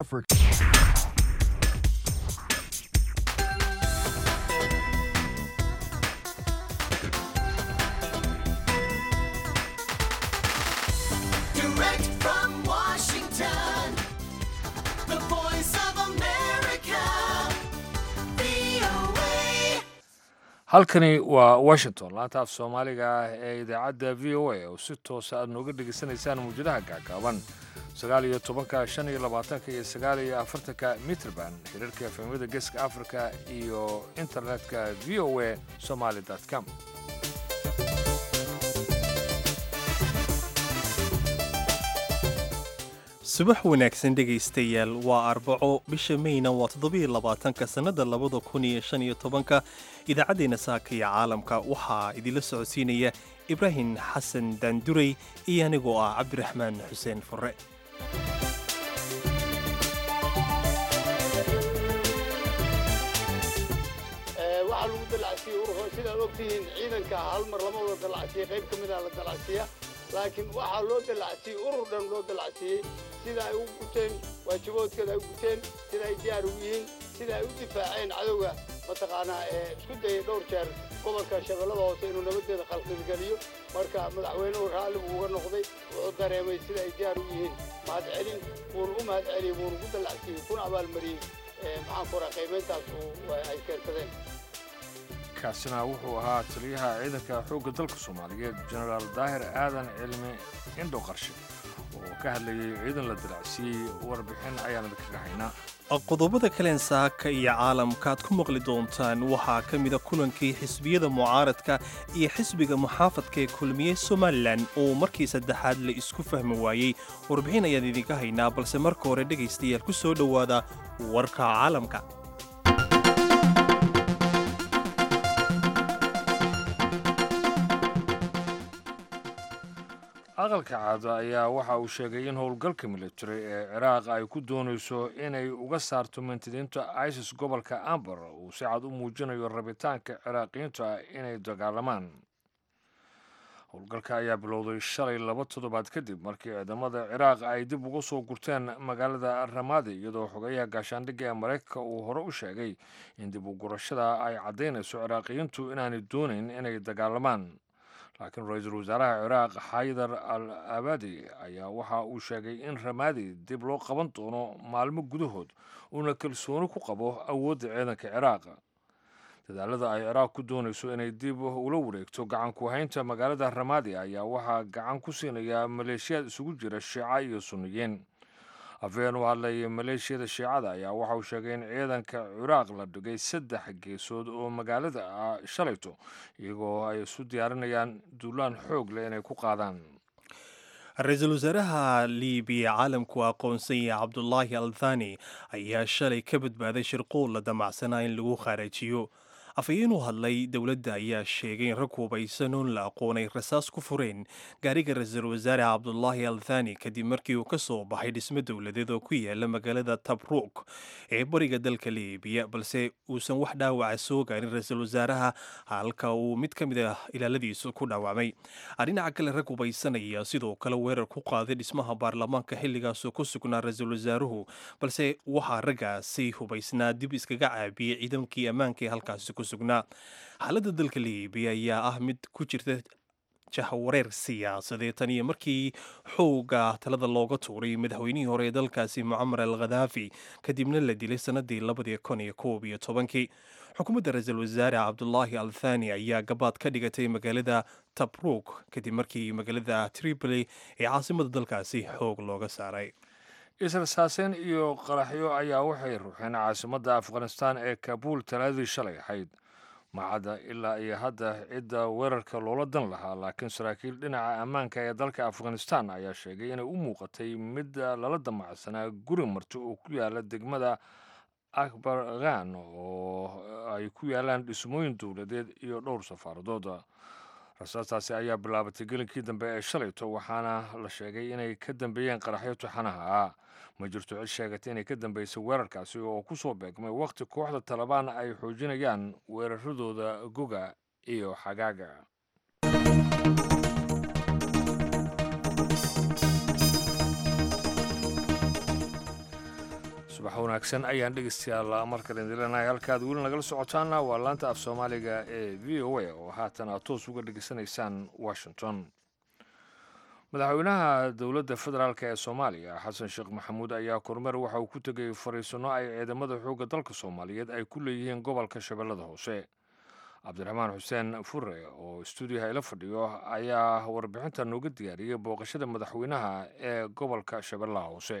for Direct from Washington, the voice of America, VOA. halkani waa washington laanta af soomaaliga ah ee idaacadda v o a oo si toosa aad nooga dhegaysanaysaan mawjadaha gaagaaban sagaal iyo tobanka shan iyo labaatanka iyo sagaal iyo afartanka mitrband xiriirka efemyada geeska africa iyo internetka v o a somaly com subax wanaagsan dhegaystayaal waa arbaco bisha mayna waa toddobiyo labaatanka sannada labada kun iyo shan iyo tobanka idaacaddeenna saaka iyo caalamka waxaa idinla socodsiinaya ibraahim xasan daanduray iyo anigoo ah cabdiraxmaan xuseen furre waxaa lagu dalacsiyey urho sidaad ogtihiin ciidanka hal mar lama wada dalacsiyey qayb ka mida la dalacsiya laakiin waxaa loo dalacsiyey urur dhan loo dalacsiyey sida ay u guteen waajiboodkooda ay u guteen sida ay diyaar ugu yihiin sida ay u difaaceen cadowga mataqaanaa ee isku dayay dhowr jeer gobolka shabeellada hoose inuu nabadeeda khalqilgeliyo marka madaxweynuhu raalli buu uga noqday wuxuu dareemay sida ay diyaar u yihiin mahadcelin wuuna u mahadceliyey wuuna ku dalacsiyey kuna abaalmariyey ee maxaan ku raha qiimayntaas uu ay keensadeen kaasina wuxuu ahaa taliyaha ciidanka xoogga dalka soomaaliyeed jenaraal daahir aadan cilmi indho qarshe oo ka hadlayay ciidan la dalacsiiyey warbixin ayaan idinkaga haynaa qodobada kaleen saaka iyo caalamka aad ku maqli doontaan waxaa ka mida kulankii xisbiyada mucaaradka iyo xisbiga muxaafadka ee kulmiyey somalilan oo markii saddexaad la isku fahmi waayey warbixin ayaan idinka haynaa balse marka hore dhegaystayaal ku soo dhowaada warka caalamka aqalka caada ayaa waxa uu sheegay in howlgalka military ee ciraaq ay ku doonayso inay uga saarto mintidiinta isis gobolka ambar uu si cad u muujinayo rabitaanka ciraaqiyiinta inay dagaalamaan howlgalka ayaa bilowday shalay laba toddobaad kadib markii ciidamada ciraaq ay dib uga soo gurteen magaalada ramadi iyadoo xogeyaha gaashaandhigga ee maraykanka uu hore u sheegay in dib u gurashada ay caddaynayso ciraaqiyiintu inaanay doonayn inay dagaalamaan laakiin ra-iisul wasaaraha ciraaq xaydar al abadi ayaa waxa uu sheegay in ramadi dib loo qaban doono maalmo gudahood uuna kalsooni ku qabo awoodda ciidanka ciraaq dadaalada ay ciraaq ku doonayso inay dib ula wareegto gacan ku haynta magaalada ramadi ayaa waxaa gacan ku siinaya maleeshiyaad isugu jira shiica iyo sunniyiin afeen u hadlaya maleeshiyada shiicada ayaa waxa uu sheegay in ciidanka ciraaq la dhigay saddex geesood oo magaalada ah shalayto iyagoo ay isu diyaarinayaan duulaan xoog leh inay ku qaadaan ra-iisul wasaaraha liibiya caalamku aqoonsan yahay cabdulaahi althani ayaa shalay ka badbaaday shirquul la damacsanaa in lagu khaarajiyo afhayeen u hadlay dowladda ayaa sheegay in rag hubaysan oon la aqoonay rasaas ku fureen gaariga ra-iisul wasaare cabdulaahi althani kadib markii uu ka soo baxay dhismo dowladeed oo ku yaala magaalada tabruuk ee bariga dalka liibiya balse uusan wax dhaawaca soo gaarin ra-iisul wasaaraha halka uu mid ka mid ah ilaaladiisu ku dhaawacmay dhinaca kale rag hubaysanaya sidoo kale weerar ku qaaday dhismaha baarlamaanka xilligaasoo ku sugnaa ra-iisul wasaaruhu balse waxaa raggaasi hubaysnaa dib iskaga caabiyey ciidankii ammaanka ee halkaasi ku sugnaa xaaladda dalka liibiya ayaa ah mid ku jirta jahwareer siyaasadeed tan iyo markii xooga talada looga tuuray madaxweynihii hore ee dalkaasi mucamar al khadaafi kadibna la dilay sannadii labadii kun iyo koob iyo tobankii xukuumadda ra-iisul wasaare cabdulaahi al thani ayaa gabaad ka dhigatay magaalada tabruuk kadib markii magaalada tripoli ee caasimada dalkaasi xoog looga saaray israsaaseyn iyo qaraxyo ayaa waxay ruuxeen caasimadda afghanistan ee kabuul talaadii shalay ahayd macadda ilaa iyo hadda cidda weerarka loola dan lahaa laakiin saraakiil dhinaca ammaanka ee dalka afghanistan ayaa sheegay inay u muuqatay mid lala damacsanaa guri marti oo ku yaala degmada akbar khan oo ay ku yaalaan dhismooyin dowladeed iyo dhowr safaaradood rasaastaasi ayaa bilaabatay gelinkii dambe ee shalayto waxaana la sheegay inay ka dambeeyeen qaraxyo tuxanaha ah ma jirto cid sheegatay inay ka dambeysay weerarkaasi oo ku soo beegmay wakhti kooxda talabaan ay xoojinayaan weeraradooda goga iyo xagaaga subax wanaagsan ayaan dhegeystayaal markale dilenahay halkaad weli nagala socotaana waa laanta af soomaaliga ee v o a oo haatan aad toos uga dhegeysanaysaan washington madaxweynaha dowladda federaalk ee soomaaliya xasan sheekh maxamuud ayaa kormeer waxa uu ku tegay fariisanno ay ciidamada xoogga dalka soomaaliyeed ay ku leeyihiin gobolka shabeellada hoose cabdiraxmaan xuseen fure oo stuudiyaha ila fadhiyo ayaa warbixinta nooga diyaariyey booqashada madaxweynaha ee gobolka shabeellaha hoose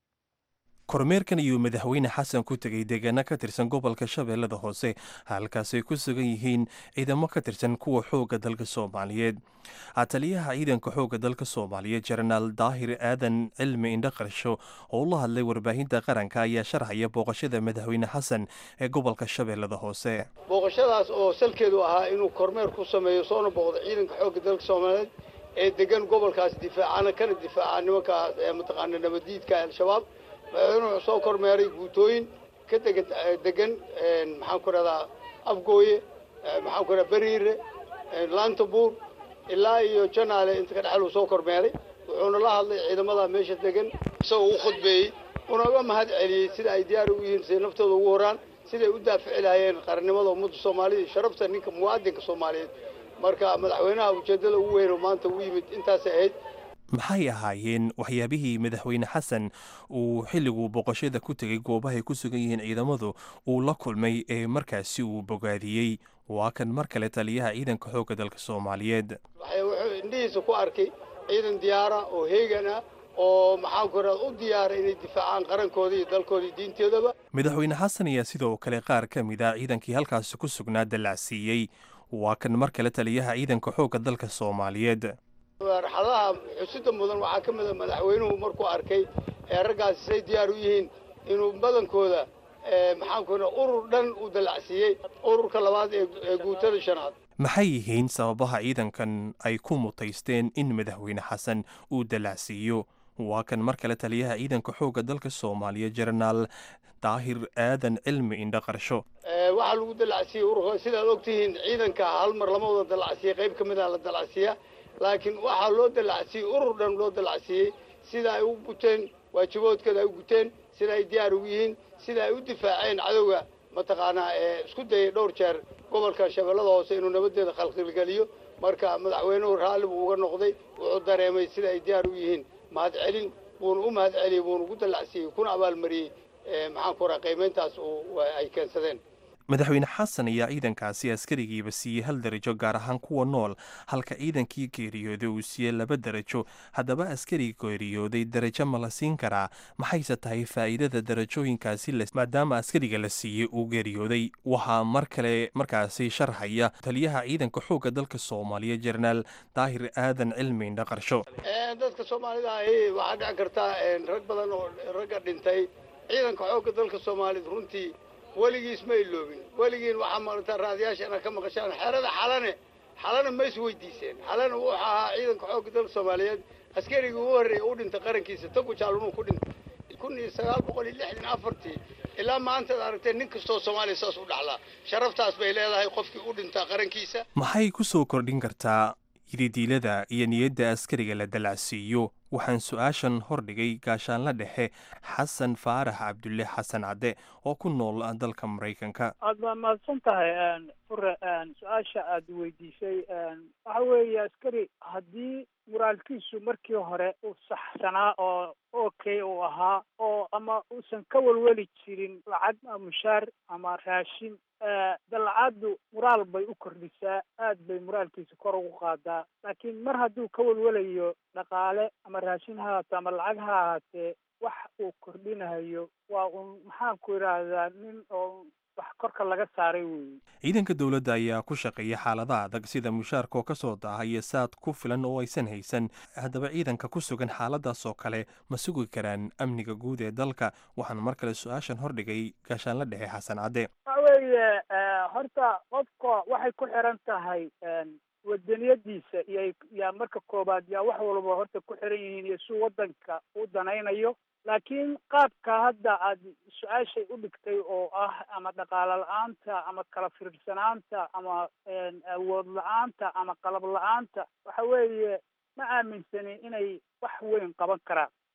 kormeerkan ayuu madaxweyne xasan ku tegey deegaano ka tirsan gobolka shabeellada hoose halkaasay ku sugan yihiin ciidamo ka tirsan kuwa xoogga dalka soomaaliyeed taliyaha ciidanka xoogga dalka soomaaliyeed jenaraal daahir aadan cilmi indho qarsho oo la hadlay warbaahinta qaranka ayaa sharxaya booqashada madaxweyne xasan ee gobolka shabeellada hoose booqashadaas oo salkeedu ahaa inuu kormeer ku sameeyo soona booqdo ciidanka xoogga dalka soomaaliyeed ee degan gobolkaas difaacana kana difaaca nimankaas ee mataqaana nabadiidka al-shabaab madaxweynuhu wuxuu soo kormeeray guutooyin ka dega degan maxaan ku rahdaa afgooye maxaan ku rahdaa beriire lantabuur ilaa iyo janaale inta ka dhexel uu soo kormeeray wuxuuna la hadlay ciidamada meesha degan isagoo u khudbeeyey una uga mahad celiyey sida ay diyaar ugu yihiin siday naftooda ugu horaan siday u daafici lahaayeen qarannimada ummadda soomaalida iyo sharafta ninka muwaadinka soomaaliyeed marka madaxweynaha ujeeddada ugu weyn oo maanta u yimid intaasay ahayd maxay ahaayeen waxyaabihii madaxweyne xasan uu xilliguu boqoshada ku tegay goobahay ku sugan yihiin ciidamadu uu la kulmay ee markaasi uu bogaadiyey waa kan mar kale taliyaha ciidanka xoogga dalka soomaaliyeed wuxuu indhihiisa ku arkay ciidan diyaara oo heegan ah oo maxaan ku radaa u diyaara inay difaacaan qarankooda iyo dalkooda iyo diinteedaba madaxweyne xasan ayaa sidoo kale qaar ka mid a ciidankii halkaasi ku sugnaa dallacsiiyey waa kan mar kale taliyaha ciidanka xoogga dalka soomaaliyeed marxadaha xusida mudan waxaa ka mid a madaxweynuhu markuu arkay ee raggaasi say diyaar u yihiin inuu badankooda maxaan ku urur dhan u dallacsiiyey ururka labaad ee guutada shanaad maxay yihiin sababaha ciidankan ay ku mutaysteen in madaxweyne xasan uu dallacsiiyo waa kan mar kale taliyaha ciidanka xoogga dalka soomaaliya jenaraal daahir aadan cilmi indho qarsho waxaa lagu dallacsiiyey ururka sidaad ogtihiin ciidanka hal mar lama wada dallacsiiyey qayb ka mid a la dallacsiiya laakiin waxaa loo dallacsiiyey urur dhan loo dallacsiiyey sida ay u guteen waajiboodkooda ay u guteen sida ay diyaar ugu yihiin sida ay u difaaceen cadowga mataqaanaa ee isku dayay dhowr jeer gobolka shabeellada hoose inuu nabadeeda khalqilgeliyo marka madaxweynuhu raalli buu uga noqday wuxuu dareemay sida ay diyaar u yihiin mahad celin buuna u mahad celiyey buuna ugu dallacsiiyey kuna abaalmariyey maxaan ku raha qiimayntaas ay keensadeen madaxweyne xasan ayaa ciidankaasi askarigiiba siiyey hal darajo gaar ahaan kuwa nool halka ciidankii geeriyooday uu siiyey laba darajo haddaba askari geeriyooday darajo ma la siin karaa maxayse tahay faa'iidada darajooyinkaasi maadaama askariga la siiyey uu geeriyooday waxaa mar kale markaasi sharxaya taliyaha ciidanka xoogga dalka soomaaliya jenaraal daahir aadan cilmi indho qarsho dadka soomaalida ahi waxaa dhici kartaa rag badan oo ragga dhintay ciidanka xoogga dalka soomaaliyeed runtii weligiis ma iloobin weligiin waxaa maarata raadiyaasha inaad ka maqashaan xerada xalane xalana ma is weydiiseen xalana wuxuu ahaa ciidanka xoogga dalka soomaaliyeed askarigii ugu horreeyay u dhintay qarankiisa tagu jaalunuu ku dhintay kun iyo sagaal boqol iyo lixdan afartii ilaa maantaad aragtee nin kastoo soomaaliya saas u dhaxlaa sharaftaas bay leedahay qofkii u dhintaa qarankiisa maxay ku soo kordhin kartaa yididiilada iyo niyadda askariga la dallacsiiyo waxaan su-aashan hordhigay gaashaanla dhexe xasan faarax cabdulle xasan cadde oo ku nool dalka maraykanka aad baa mahadsan tahay fure su-aasha aada weydiisay waxa weeye askari haddii muraalkiisu markii hore uu saxsanaa oo okay uu ahaa oo ama uusan ka welweli jirin lacag mushaar ama raashin dallacaddu muraal bay u kordhisaa aad bay muraalkiisa kor ugu qaadaa laakiin mar hadduu ka welwelayo dhaqaale ama raashin ha ahaato ama lacag ha ahaatee wax uu kordhinayo waa un maxaan ku idhaahdaa nin oo wax korka laga saaray weeye ciidanka dowladda ayaa ku shaqeeya xaalada adag sida mushaarka oo ka soo daaha iyo saad ku filan oo aysan haysan haddaba ciidanka ku sugan xaaladaas oo kale ma sugi karaan amniga guud ee dalka waxaan mar kale su-aashan hordhigay gaashaanla dhexe xasan cadde waxa weeye horta qofka waxay ku xiran tahay wadaniyadiisa iyo yaa marka koobaad yaa wax walba horta ku xiran yihiin iyo si waddanka u danaynayo laakiin qaabka hadda aad su-aashay u dhigtay oo ah ama dhaqaalo la-aanta ama kala fiirsanaanta ama awood la-aanta ama qalab la-aanta waxa weeye ma aaminsani inay wax weyn qaban karaan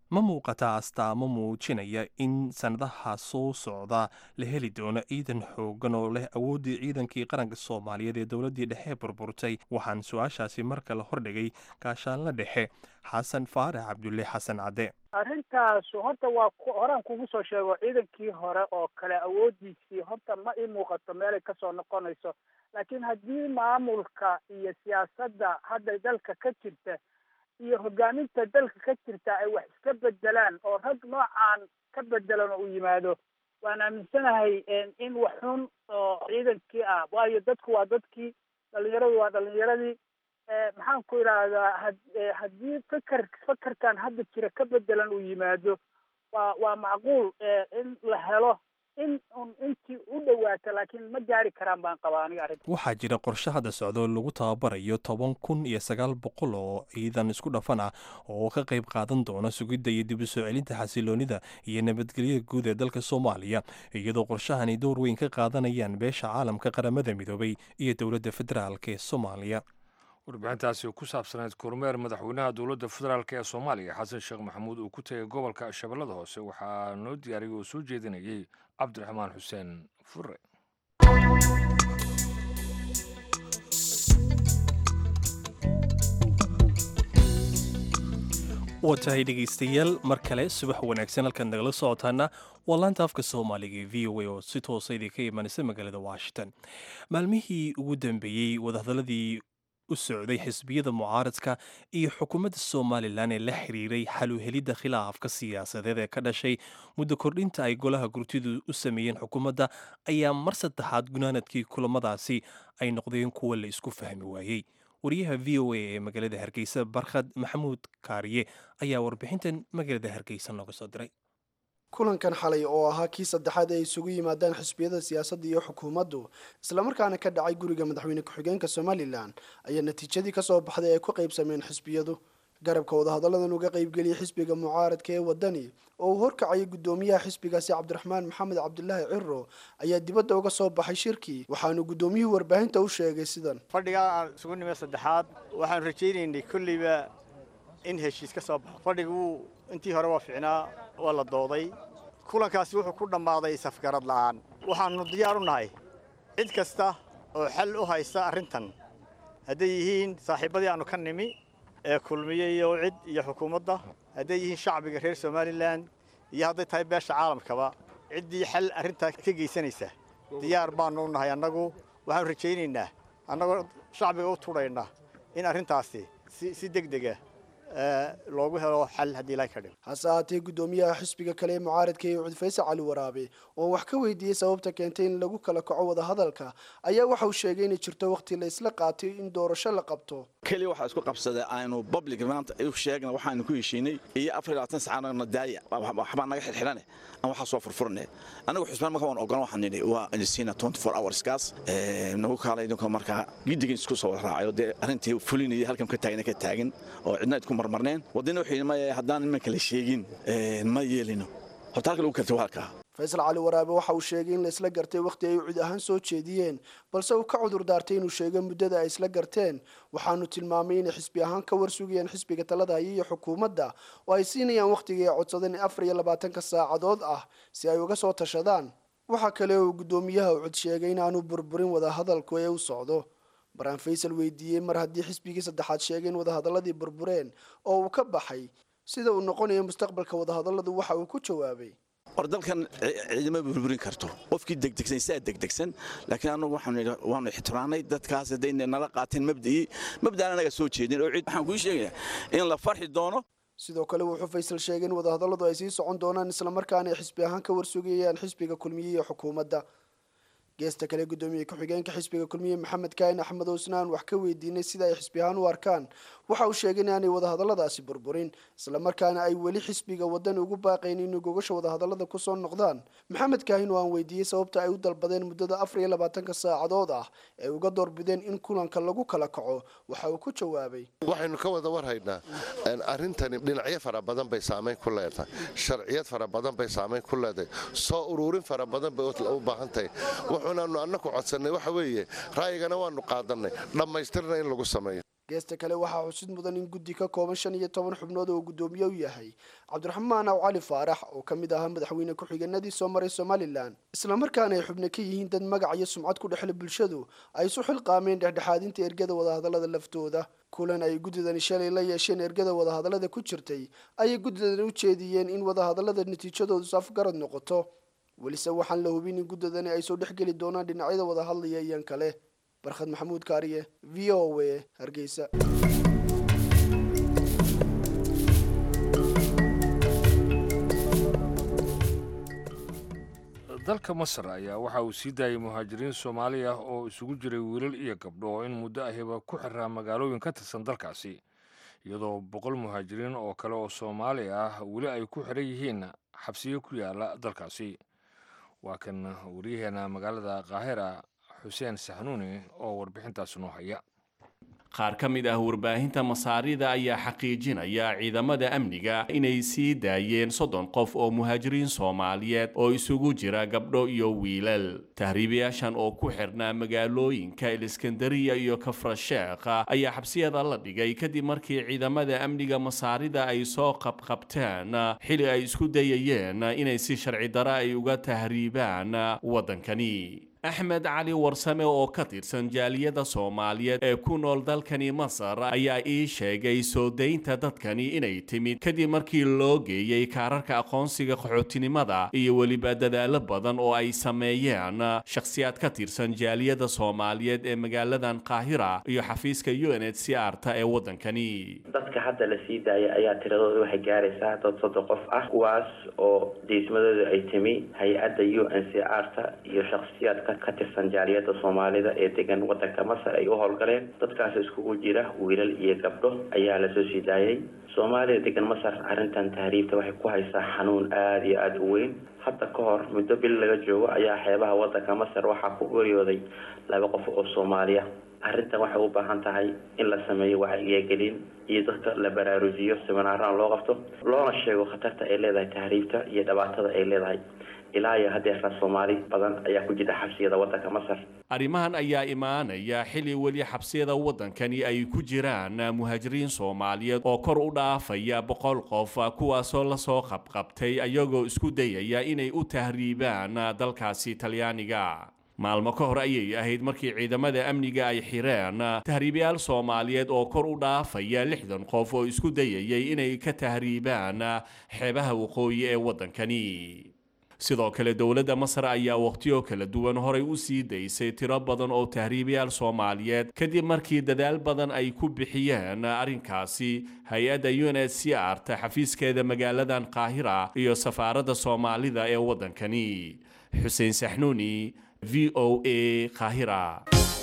ma muuqataa astaamo muujinaya in sannadaha soo socda la heli doono ciidan xoogan oo leh awooddii ciidankii qaranka soomaaliyeed ee dowladdii dhexe burburtay waxaan su-aashaasi mar kale hordhigay gaashaanla dhexe xasan faarax cabdulle xasan cadde arrintaas horta waa horaan kugu soo sheego ciidankii hore oo kale awooddiisii horta ma ii muuqato meelay kasoo noqonayso laakiin haddii maamulka iyo siyaasadda hadda dalka ka jirta iyo hogaaminta dalka ka jirta ay wax iska bedelaan oo rag noocaan ka bedelan oo u yimaado waan aaminsanahay in wax xun oo ciidankii ah waayo dadku waa dadkii dhalinyaradu waa dhalinyaradii maxaan ku idhaahdaa haddii fikar fakarkan hadda jira ka bedelan uu yimaado waa waa macquul in la helo in un intii u dhowaata laakiin ma gaari karaan baan qabaa aniga arrinta waxaa jira qorshe hadda socda oo lagu tababarayo toban kun iyo sagaal boqol oo ciidan isku dhafan ah oo ka qayb qaadan doona sugidda iyo dib u soo celinta xasiloonida iyo nabadgelyada guud ee dalka soomaaliya iyadoo qorshahani door weyn ka qaadanayaan beesha caalamka qaramada midoobay iyo dowladda federaalk ee soomaaliya warbixintaasi ku saabsaneyd kormeer madaxweynaha dowladda federaalk ee soomaaliya xasan sheekh maxamuud uu ku tegay gobolka shabeellada hoose waxaa noo diyaariyay oo soo jeedinayay cabdiraxmaan xuseen fure waa tahay dhegaystayaal mar kale subax wanaagsan halkaad nagala socotaana waa laanta afka soomaaliga ee v o a oo si toosa idinka imanaysa magaalada washington maalmihii ugu dambeeyey wadahadaladii u socday xisbiyada mucaaradka iyo xukuumadda somalilan ee la xiriiray xaluhelidda khilaafka siyaasadeed ee ka dhashay muddo kordhinta ay golaha gurtidu u sameeyeen xukuumadda ayaa mar saddexaad gunaanadkii kulamadaasi ay noqdeen kuwa la isku fahmi waayey wariyaha v o a ee magaalada hargeysa barkhad maxamuud kaariye ayaa warbixintan magaalada hargeysa nooga soo diray kulankan xalay oo ahaa kii saddexaad ay isugu yimaadaan xisbiyada siyaasadda iyo xukuumaddu islamarkaana ka dhacay guriga madaxweyne ku-xigeenka somalilan ayaa natiijadii kasoo baxday ay ku qaybsameen xisbiyadu garabka wadahadalladan uga qaybgeliyay xisbiga mucaaradka ee wadani oo uu horkacayay guddoomiyaha xisbigaasi cabdiraxmaan maxamed cabdulaahi ciro ayaa dibadda uga soo baxay shirkii waxaanu guddoomiyuhu warbaahinta u sheegay sidan fadhigaa aan isugu nimay saddexaad waxaan rajaynaynay kolleyba in heshiis ka soo baxo fadhigu intii hore waa ficnaa waa la dooday kulankaasi wuxuu ku dhammaaday safgarad la'aan waxaannu diyaar u nahay cid kasta oo xal u haysta arrintan hadday yihiin saaxiibbadii aannu ka nimi ee kulmiye iyo cid iyo xukuumadda hadday yihiin shacbiga reer somalilan iyo hadday tahay beesha caalamkaba ciddii xal arrintaa ka geysanaysa diyaar baannu u nahay annagu waxaannu rajaynaynaa annagoo shacbiga u tudhayna in arrintaasi si deg dega loogu helo xal haddii ilaahay ka dhigo hase ahaatee guddoomiyaha xisbiga kale ee mucaaradka ee cudfayse cali waraabe oo wax ka weydiiyey sababta keentay in lagu kala kaco wadahadalka ayaa waxa uu sheegay inay jirto wakhti la isla qaatay in doorasho la qabto keliya waxaa isku qabsaday aynu public maanta u sheegna waxaanu ku heshiinay iyo afar iyo labaatan saacana daaya waxbaa naga xidhxidhane aan waxaa soo furfurne anagu xusbaan marka waan ogolan waxaan nidhi waa insiina twenty four hours kaas nagu kaalay idinka markaa giddigin isku soo wada raacayo dee arrintii fulinaya halkan ka taagna ka taagan oo cidna idku marmarneen wadina wuxuu yidhi maya haddaan imanka la sheegin ma yeelino horta halka lagu kartay waa halkaa faysal cali waraabe waxa uu sheegay in la isla gartay wakhti ay cid ahaan soo jeediyeen balse uu ka cudur daartay inuu sheego muddada ay isla garteen waxaanu tilmaamay inay xisbi ahaan ka warsugayaan xisbiga talada haya iyo xukuumadda oo ay siinayaan wakhtigii ay codsadeen afar iyo labaatanka saacadood ah si ay uga soo tashadaan waxaa kale uu guddoomiyaha ucud sheegay inaanu burburin wadahadalku ee u socdo baraan faysal weydiiyey mar haddii xisbigii saddexaad sheegay in wadahadaladii burbureen oo uu ka baxay sida uu noqonayo mustaqbalka wadahadalladu waxa uu ku jawaabay war dalkan ciidama burburin karto qofkii degdegsan saa degdegsan laakiin anagu waanu ixtiraanay dadkaas hadday nala qaateen mabda'ii mabda'an anaga soo jeedin oo cid waxaan kuu sheegayaa in la farxi doono sidoo kale wuxuu faysal sheegay in wadahadalladu ay sii socon doonaan islamarkaana ay xisbi ahaan ka warsugayaan xisbiga kulmiye iyo xukuumadda geesta kale guddoomiye ku-xigeenka xisbiga kulmiye maxamed kaahin axmed oosnaan wax ka weydiinay sida ay xisbi ahaan u arkaan waxa uu sheegay in aanay wadahadalladaasi burburin islamarkaana ay weli xisbiga wadani ugu baaqayn inay gogasha wadahadallada kusoo noqdaan maxamed kaahin oo aan weydiiyey sababta ay u dalbadeen muddada afar iyo labaatanka saacadood ah ee uga doorbideen in kulanka lagu kala kaco waxa uu ku jawaabay waxaynu ka wada warhaynaa arrintani dhinacyo fara badan bay saamayn ku leedahay sharciyad fara badan bay saamayn ku leedahay soo uruurin fara badan bay u baahan tahay wuxuunaanu annaku codsannay waxa weeye ra'yigana waanu qaadannay dhammaystirna in lagu sameeyo geesta kale waxaa xusid mudan in guddi ka kooban shan iyo toban xubnood oo guddoomiye u yahay cabdiraxmaan aw cali faarax oo ka mid ahaa madaxweyne ku-xigeenadii soo maray somalilan islamarkaana ay xubno ka yihiin dad magac iyo sumcad ku dhexle bulshadu ay isu xilqaameen dhexdhexaadinta ergada wadahadallada laftooda kulan ay guddidani shalay la yeesheen ergada wadahadallada ku jirtay ayay guddidani u jeediyeen in wadahadallada natiijadoodu safgarad noqoto welise waxaan la hubin in guddidani ay soo dhexgeli doonaan dhinacyada wadahadlaya iyan kale barkhad maxamuud kaariye v o a hargeysa dalka masar ayaa waxa uu sii daayay muhaajiriin soomaali ah oo isugu jiray wiilal iyo gabdho oo in muddo ahiba ku xiraa magaalooyin ka tirsan dalkaasi iyadoo boqol muhaajiriin oo kale oo soomaali ah weli ay ku xiran yihiin xabsiyo ku yaala dalkaasi waa kan waryaheena magaalada kaahira xuseen saxnuuni oo warbixintaas noo haya qaar ka mid ah warbaahinta masaarida ayaa xaqiijinaya ciidamada amniga inay sii daayeen soddon qof oo muhaajiriin soomaaliyeed oo isugu jira gabdho iyo wiilal tahriibayaashan oo ku xirnaa magaalooyinka eliskandariya iyo kafrasheekh ayaa xabsiyada la dhigay kadib markii ciidamada amniga masaarida ay soo qabqabteen xili ay isku dayayeen inay si sharci daro ay uga tahriibaan waddankani axmed cali warsame oo ka tirsan jaaliyadda soomaaliyeed ee ku nool dalkani masar ayaa ii sheegay soo daynta dadkani inay timid kadib markii loo geeyey kaararka aqoonsiga qaxootinimada iyo weliba dadaalo badan oo ay sameeyeen shakhsiyaad ka tirsan jaaliyadda soomaaliyeed ee magaaladan qaahira iyo xafiiska u n h c r ta ee waddankani dadka hadda la sii daayay ayaa tiradooda waxay gaaraysaa dad soddon qof ah kuwaas oo diismadooda ay timi hay-adda u n c r ta iyo shakhsiyaad ka tirsan jaaliyadda soomaalida ee degan waddanka masar ay u howlgaleen dadkaas iskugu jira wiilal iyo gabdho ayaa lasoo sii daayay soomaalida degan masar arrintan tahriibta waxay ku haysaa xanuun aada iyo aada u weyn hadda ka hor muddo bil laga joogo ayaa xeebaha waddanka masar waxaa ku geeriyooday laba qof oo soomaaliya arrintan waxay u baahan tahay in la sameeyo wacyigelin iyo dadka la baraarujiyo siminaarana loo qabto loona sheego khatarta ay leedahay tahriibta iyo dhibaatada ay leedahay ilaa iyo haddeerna soomaali badan ayaa ku jira xabsiyada waddanka masar arrimahan ayaa imaanaya xili weli xabsiyada waddankani ay ku jiraan muhaajiriin soomaaliyeed oo kor u dhaafaya boqol qof kuwaasoo lasoo qabqabtay ayagoo isku dayaya inay u tahriibaan dalkaasi talyaaniga maalmo ka hor ayay ahayd markii ciidamada amniga ay xireen tahriibayaal soomaaliyeed oo kor u dhaafaya lixdan qof oo isku dayayay inay ka tahriibaan xeebaha waqooyi ee waddankani sidoo kale dowladda masar ayaa wakhtiyo kala duwan horay u sii daysay tiro badan oo tahriibayaal soomaaliyeed kadib markii dadaal badan ay ku bixiyeen arrinkaasi hay-adda u n h c r ta xafiiskeeda magaaladan qaahira iyo safaaradda soomaalida ee waddankani xuseen saxnuuni v o a qaahira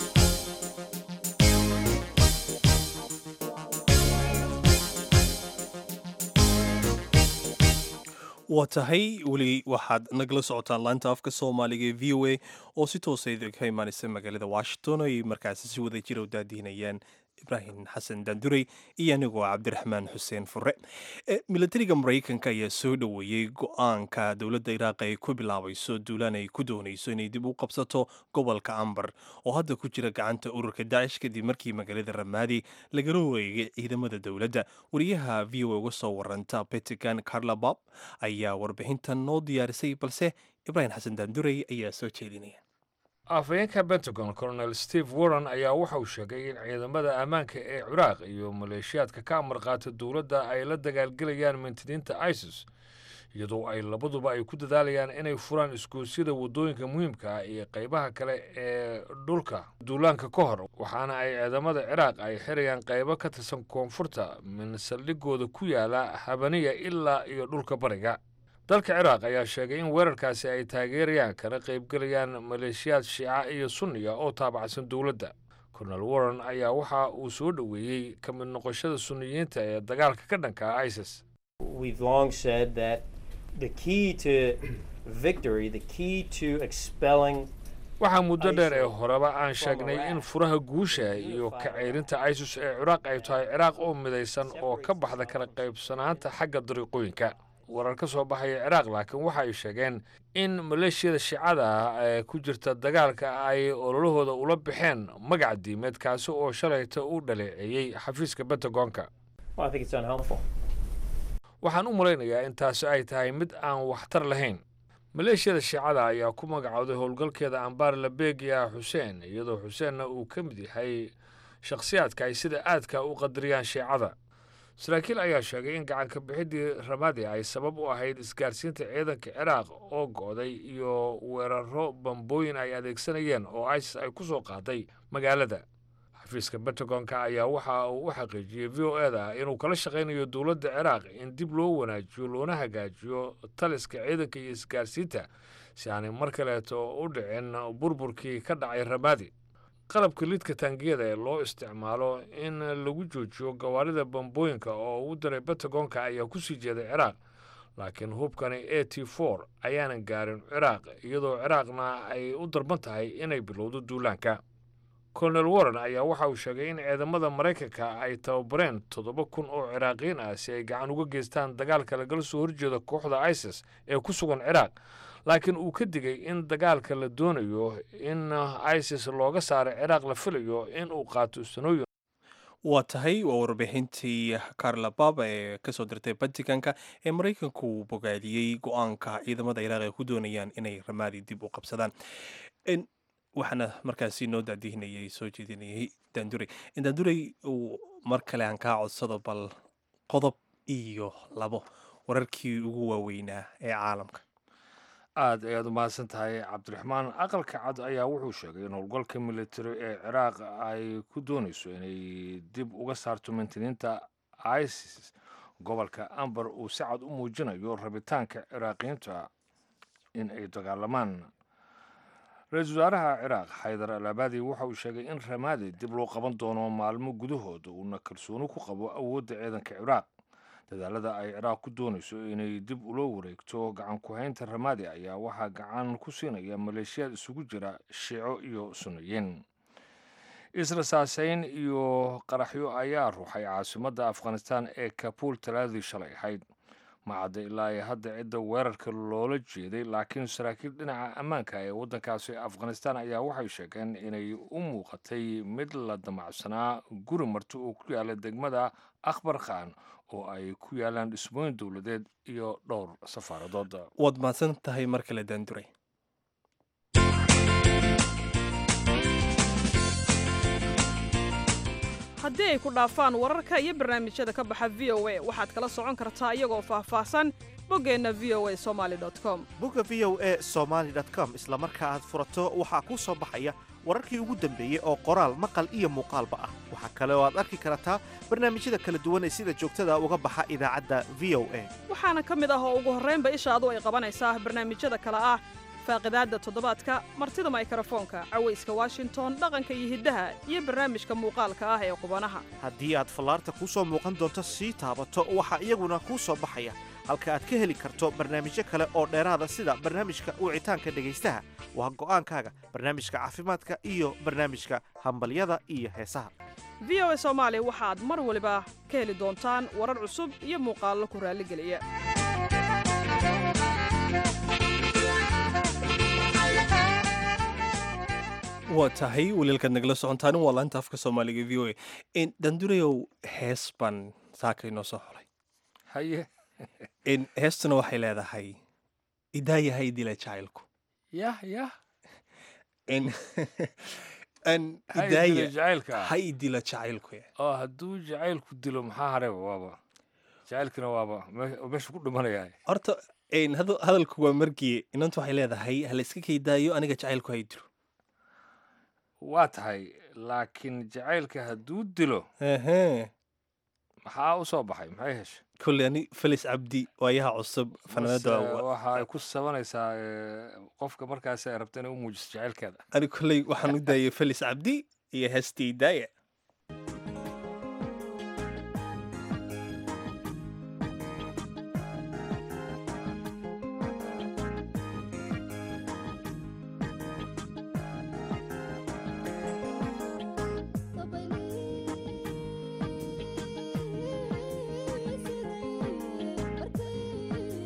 waa tahay weli waxaad nagala socotaan laanta afka soomaaliga ee v o a oo si toosa idinka imaanaysa magaalada washington ay markaasi si wada jira u daadiinayaan ibraahim xasan daandurey iyo anigoo cabdiraxmaan xuseen fure milatariga maraykanka ayaa soo dhoweeyey go-aanka dowladda iraaq ay ku bilaabayso duulaan ay ku doonayso inay dib u qabsato gobolka ambar oo hadda ku jira gacanta ururka daacish kadib markii magaalada ramaadi lagala wareegay ciidamada dowladda wariyaha v o uga soo waranta betigan carla bob ayaa warbixintan noo diyaarisay balse ibraahim xasan daandurey ayaa soo jeedinaya afhayeenka pentagon colonel steve warren ayaa waxa uu sheegay in ciidamada ammaanka ee ciraaq iyo maleeshiyaadka ka amar qaata dowladda ay la dagaalgelayaan mintidiinta isis iyadoo ay labaduba ay ku dadaalayaan inay furaan isgoosyada waddooyinka muhiimka ah iyo qaybaha kale ee dhulka duulaanka ka hor waxaana ay ciidamada ciraaq ay xirayaan qaybo ka tirsan koonfurta min saldhigooda ku yaala habaniya ilaa iyo dhulka bariga dalka ciraaq ayaa sheegay in weerarkaasi ay taageerayaan kana qaybgelayaan maleeshiyaad shiica iyo sunniga oo taabacsan dowladda colonel warren ayaa waxa uu soo dhoweeyey ka mid noqoshada sunniyiinta ee dagaalka ka dhanka ah isis We've long said that the key to victory, the key to expelling waxaa muddo dheer ee horeba aan sheegnay in furaha guusha iyo ka ceyrinta isis ee ciraaq ay tahay ciraaq oo midaysan oo ka baxda kala qaybsanaanta xagga dariiqooyinka warar ka soo baxaya ciraaq laakiin waxa ay sheegeen in maleeshiyada shiicada ah ee ku jirta dagaalka ay ololahooda ula baxeen magac diimeed kaasi oo shalayta u dhaleeceeyey xafiiska bentagonka Well, I think it's unhelpful. waxaan u malaynayaa in taasi ay tahay mid aan waxtar lahayn maleeshiyada shiicada ayaa ku magacowday howlgalkeeda ambaar labegia xuseen iyadoo xuseenna uu ka mid yahay shakhsiyaadka ay sida aadka u qadariyaan shiicada saraakiil ayaa sheegay in gacanka bixiddii ramadi ay sabab u ahayd isgaarsiinta ciidanka ciraaq oo go'day iyo weeraro bambooyin ay adeegsanayeen oo isis ay ku soo qaaday magaalada xafiiska bentagonka ayaa waxa uu u xaqiijiyey v o eda inuu kala shaqaynayo dowladda ciraaq in dib loo wanaajiyo loona hagaajiyo taliska ciidanka iyo isgaarsiinta si aanay mar kaleeto u dhicin burburkii ka dhacay ramadi qalabka lidka taangiyada ee loo isticmaalo in lagu joojiyo gawaarida bambooyinka oo u diray bentagonka ayaa ku sii jeeday ciraaq laakiin hubkani a t for ayaanan gaarin ciraaq iyadoo ciraaqna ay u darban tahay inay bilowdo duulaanka colonel warren ayaa waxa uu sheegay in ciidamada maraykanka ay tababareen toddoba kun oo ciraaqiyiin ah si ay gacan uga geystaan dagaalka lagala soo horjeeda kooxda isis ee ku sugan ciraaq laakiin uu ka digay in dagaalka la doonayo in isis looga saaro ciraaq la filayo in uu qaato sanooyin waa tahay waa warbixintii carla baba ee kasoo dirtay batikanka ee maraykanku uu bogaadiyey go-aanka ciidamada ciraaq ay ku doonayaan inay ramaadi dib u qabsadaan En, waxaana markaasi noo daadihinayay soo jeedinayay daandurey daandurey uu mar kale aan kaa codsado bal qodob iyo labo wararkii ugu waaweynaa ee caalamka aad ayaad u mahadsan tahay cabdiraxmaan aqalka cad ayaa wuxuu sheegay in howlgalka militari ee ciraaq ay ku doonayso inay dib uga saarto mantiniinta isis gobolka ambar uu si cad u muujinayo rabitaanka ciraaqiyiinta in ay dagaalamaan ra-iisul wasaaraha ciraaq xaydar al abaadi waxa uu sheegay in ramaadi dib loo qaban doono maalmo gudahood uuna kalsooni ku qabo awoodda ciidanka ciraaq dadaalada ay ciraaq ku doonayso inay dib ula wareegto gacan ku-haynta ramaadi ayaa waxaa gacan ku siinaya maleeshiyaad isugu jira shiico iyo sunniyiin israsaaseyn iyo qaraxyo ayaa ruuxay caasimadda afghanistan ee kabuul talaadii shalay ahayd macadda ilaa ay hadda cidda weerarka loola jeeday laakiin saraakiil dhinaca ammaanka ee waddankaasi afghanistan ayaa waxay sheegeen inay u muuqatay mid la damacsanaa guri marti oo ku yaala degmada akhbar khan oo ay ku yaalaan dhismooyin dowladeed iyo dhowr safaaradood waad mahadsan tahay mar kale daanduray haddii ay ku dhaafaan wararka iyo barnaamijyada ka baxa v o a waxaad kala socon kartaa iyagoo faahfaahsan boggeenna v o a somaali com bogga v o a somaali com isla marka aad furato waxaa kuu soo baxaya wararkii ugu dambeeyey oo qoraal maqal iyo muuqaalba ah waxaa kale oo aad arki kartaa barnaamijyada kala duwan ee sida joogtada uga baxa idaacadda v o a waxaana ka mid ah oo ugu horraynba ishaadu ay qabanaysaa barnaamijyada kale ah faaqidaadda toddobaadka martida maykrofoonka cawayska washington dhaqanka iyo hiddaha iyo barnaamijka muuqaalka ah ee qubanaha haddii aad fallaarta kuu soo muuqan doonto sii taabato waxaa iyaguna kuu soo baxaya halka aad ka heli karto barnaamijyo kale oo dheeraada sida barnaamijka wicitaanka dhegaystaha waa go'aankaaga barnaamijka caafimaadka iyo barnaamijka hambalyada iyo heesaha v o a soomaali waxaad mar waliba ka heli doontaan warar cusub iyo muuqaallo ku raalligeliya waa tahay waliilkaad nagala socontaan waa laanta afka soomaaliga v o a dandurayow hees baan saaka inoo soo xolay haye heestuna waxay leedahay idaayahay dila jacaylku yah yah jacaylka ha idila jacaylku oo hadduu jacaylku dilo maxaa hareba waaba jacaylkina waaba meesha ku dhimanaya horta hadalku waa markii inantu waxay leedahay hala iska kaydaayo aniga jacaylku hay dilo waa tahay laakiin jacaylka hadduu dilo maxaa u soo baxay maxay heshay kolley ani felis cabdi waayaha cusub fanaanada waxa ay ku sabanaysaa qofka markaas ay rabta inay u muujiso jacaylkeeda ani kolley waxaan u daayay felis cabdi iyo heestii daaya Thank you.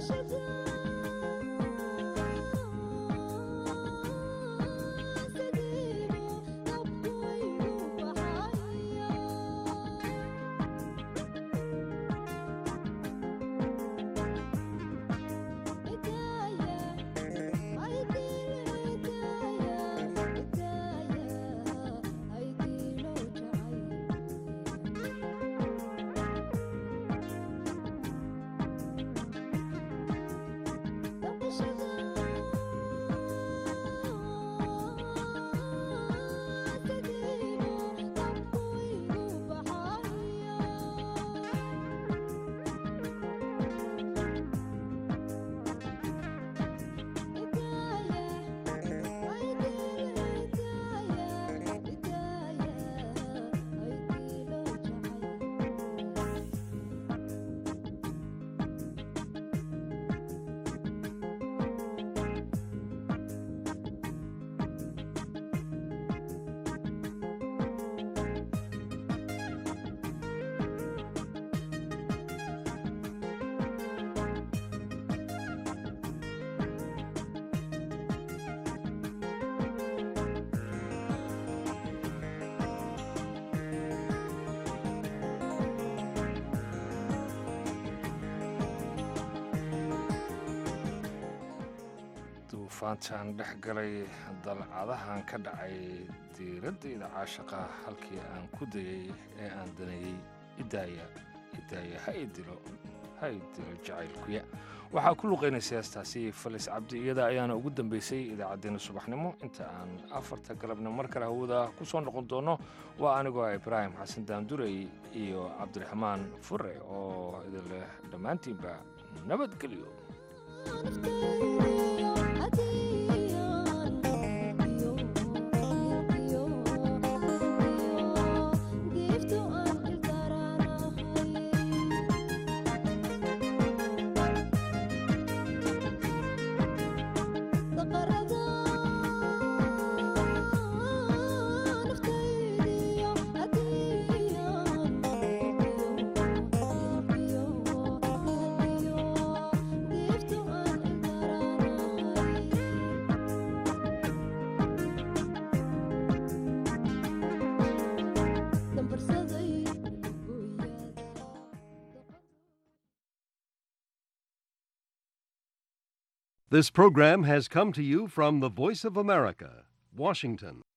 duufaantan dhex galay dalcadahan ka dhacay diiraddayda caashaqa halkii aan ku dayay ee aan danayey idaaya idaaya ha idilo ha idilo jacaylkuya waxaa ku luqaynaysa heestaasi falis cabdi iyada ayaana ugu dambaysay idaacaddeenna subaxnimo inta aan afarta galabna mar kale hawada ku soo noqon doono waa anigoo ah ibraahim xasan daandurey iyo cabdiraxmaan fure oo idin leh dhammaantiinba nabadgelyo This program has come to you from the Voice of America, Washington.